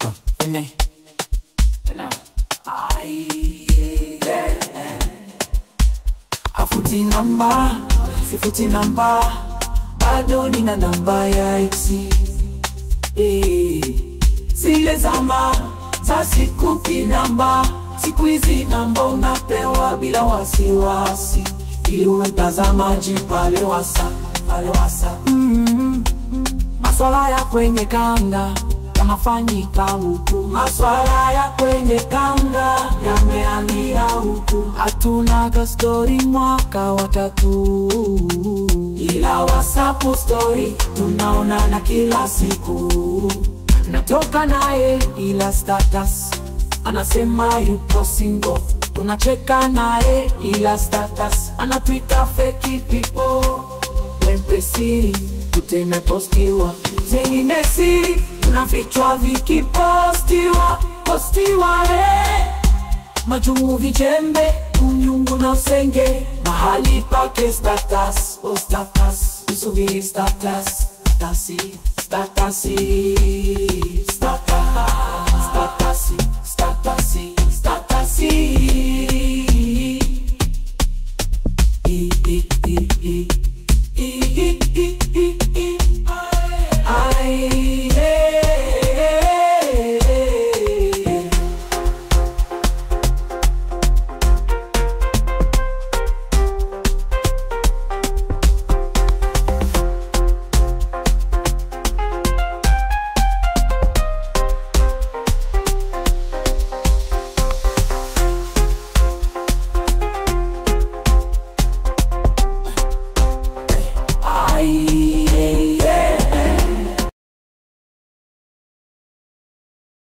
Ene. Tena. Ai, eh, eh. Afuti namba, sifuti namba, bado nina namba ya eksi. Eh, zile zama za sikupi namba, siku hizi namba unapewa bila wasiwasi, ili uwe mtazamaji pale wasa pale wasa Maswala ya kwenye kanga yanafanyika huku, maswala ya kwenye kanga yameangia huku. Hatunaga stori mwaka wa tatu, ila WhatsApp story tunaonana kila siku. Natoka naye ila status anasema yupo single, tunacheka naye ila status anatwita fake people wepesi tutemepostiwa zengine siri tunafichwa vikipostiwa postiwa eh. majungu vijembe unyungu na usenge mahali pake status oh status usubiri status statasi statasi